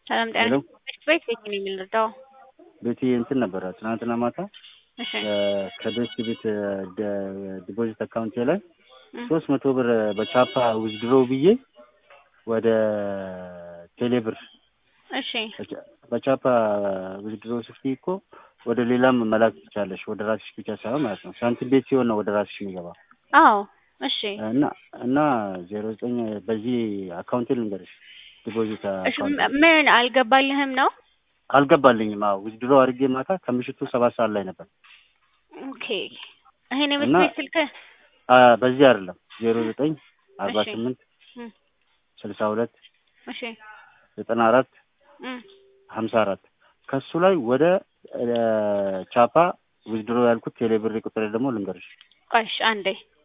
ሰላም ጤና ሄሎ ቤት ቤት ነው የሚልርዳው ቤቴ እንትን ነበረ ትናንትና ማታ እሺ ከቤት ቤት ዲፖዚት አካውንቴ ላይ እም፣ ሶስት መቶ ብር በቻፓ ዊዝድሮ ብዬ ወደ ቴሌብር እሺ በቻ- በቻፓ ዊዝድሮ ስትይ እኮ ወደ ሌላም መላክ ትቻለሽ። ወደ ራስሽ ብቻ ሳይሆን ማለት ነው። ሳንቲም ቤት ሲሆን ነው ወደ ራስሽ የሚገባ አዎ እሺ እና እና ዜሮ ዘጠኝ በዚህ አካውንቴ ልንገርሽ ዲፖዚት እሺ አካውንት ም- ምን አልገባልህም ነው አልገባልኝም። አዎ ዊዝድሮ አድርጌ ማታ ከምሽቱ ሰባት ሰዓት ላይ ነበር። ኦኬ ይሄን የቤት እና- ቤት ስልክ አ በዚህ አይደለም ዜሮ ዘጠኝ አርባ እሺ። ስምንት እም፣ ስልሳ ሁለት እሺ ዘጠና አራት እም፣ ሀምሳ አራት ከሱ ላይ ወደ እ፣ ቻፓ ዊዝድሮ ያልኩት ቴሌብር ቁጥር ደግሞ ልንገርሽ ቆይ እሺ አንዴ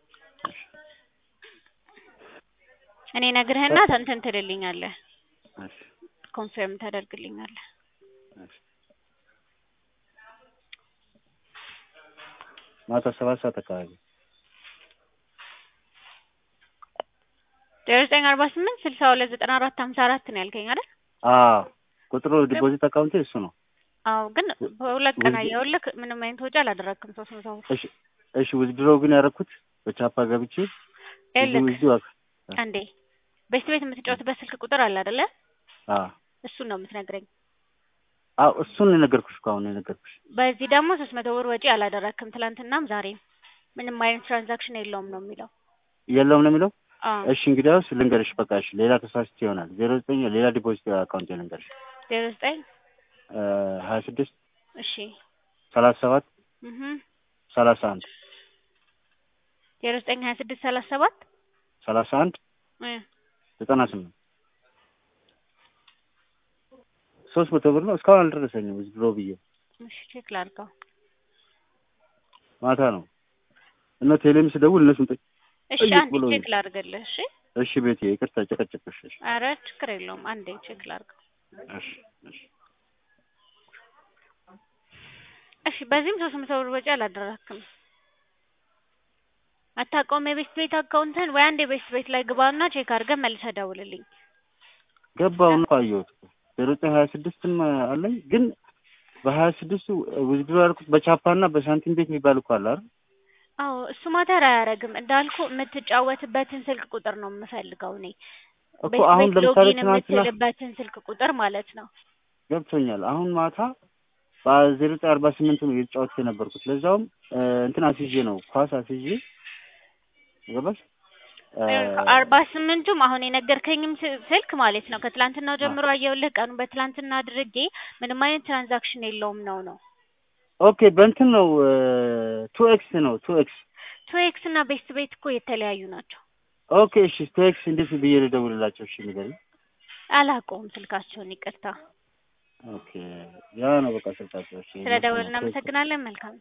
እኔ ነግርህና እንትን ትልልኛለህ እሺ፣ ኮንፊርም ታደርግልኛለህ እሺ። ማታ ሰባት ሰዓት አካባቢ ዜሮ ዘጠኝ አርባ ስምንት ስልሳ ሁለት ዘጠና አራት ሀምሳ አራት ነው ያልከኝ አይደል አዎ ቁጥሩ ዲፖዚት አካውንቴ እሱ ነው። አዎ ግን በሁለት ቀን ውድ- አየሁልህ ምንም አይነት ወጪ አላደረግክም ሶስት መቶ ብር እሺ እሺ ዊዝድሮ ግን ያደረኩት በቻፓ ገብቼ ይኸውልህ ዊዝድሮ አንዴ ቤት ቤት የምትጫወትበት ስልክ ቁጥር አለ አይደለ አ እሱን ነው የምትነግረኝ አዎ እሱን ነው የነገርኩሽ እኮ አሁን ነው የነገርኩሽ። በዚህ ደግሞ ሶስት መቶ ብር ወጪ አላደረግክም ትላንትናም ዛሬም ምንም አይነት ትራንዛክሽን የለውም ነው የሚለው የለውም ነው የሚለው። አዎ እሺ እንግዲያውስ ልንገርሽ በቃ እሺ ሌላ ተሳስቼ ይሆናል። ዜሮ ዘጠኝ ሌላ ዲፖዚት አካውንቴ ልንገርሽ ዜሮ ዘጠኝ ሀያ ስድስት እሺ ሰላሳ ሰባት እህ ሰላሳ አንድ ዜሮ ዘጠኝ ሀያ ስድስት ሰላሳ ሰባት ሰላሳ አንድ እ ዘጠና ስምንት ሶስት መቶ ብር ነው እስካሁን አልደረሰኝም። ዊዝድሮ ብዬ እሺ ቼክ ላድርገው ማታ ነው እና ቴሌም ስደውል እነሱን ጠይቅ እሺ ጠይቅ አንዴ ብሎኝ። ቼክ ላድርግልህ እሺ እሺ ቤቴ ይቅርታ ጨቀጨቅሽ። እሺ ኧረ ችግር የለውም አንዴ ቼክ ላድርገው እሺ እሺ እሺ በዚህም ሶስት መቶ ብር ወጪ አላደረክም አታውቀውም የቤት ቤት አካውንትን ወይ አንድ የቤት ቤት ላይ ግባና ቼክ አድርገህ መልሰህ ደውልልኝ ገባውን እኮ አየሁት እኮ ዜሮ ዘጠኝ ሀያ ስድስትም አለኝ ግን በሀያ ስድስቱ ዊዝድሮ ያልኩት በቻፓና በሳንቲም ቤት የሚባል እኮ አለ አይደል? አዎ እሱ ማተር አያደርግም እንዳልኩ የምትጫወትበትን ስልክ ቁጥር ነው የምፈልገው እኔ እኮ ቤት አሁን ቤት ለምሳሌ ሎጊን ትናንትና የምትልበትን ስልክ ቁጥር ማለት ነው ገብቶኛል። አሁን ማታ በዜሮ ዘጠኝ አርባ ስምንት ነው እየተጫወትኩ የነበርኩት ለዛውም እ፣ እንትን አስይዤ ነው ኳስ አስይዤ ገባሽ እ፣ አርባ ስምንቱም አሁን የነገርከኝም ስ- ስልክ ማለት ነው ከትላንትናው ጀምሮ አየሁልህ ቀኑ በትላንትና አድርጌ ምንም አይነት ትራንዛክሽን የለውም ነው ነው ኦኬ በእንትን ነው ቱ ኤክስ ነው ቱ ኤክስ ቱ ኤክስ እና ቤስት ቤት እኮ የተለያዩ ናቸው ኦኬ እሺ ቱ ኤክስ እንዴት ብዬ ልደውልላቸው? እሺ ንገሪኝ። አላውቀውም ስልካቸውን ይቅርታ ኦኬ ያ ነው በቃ ስልካቸው። እሺ ስለ ደወል እናመሰግናለን መልካም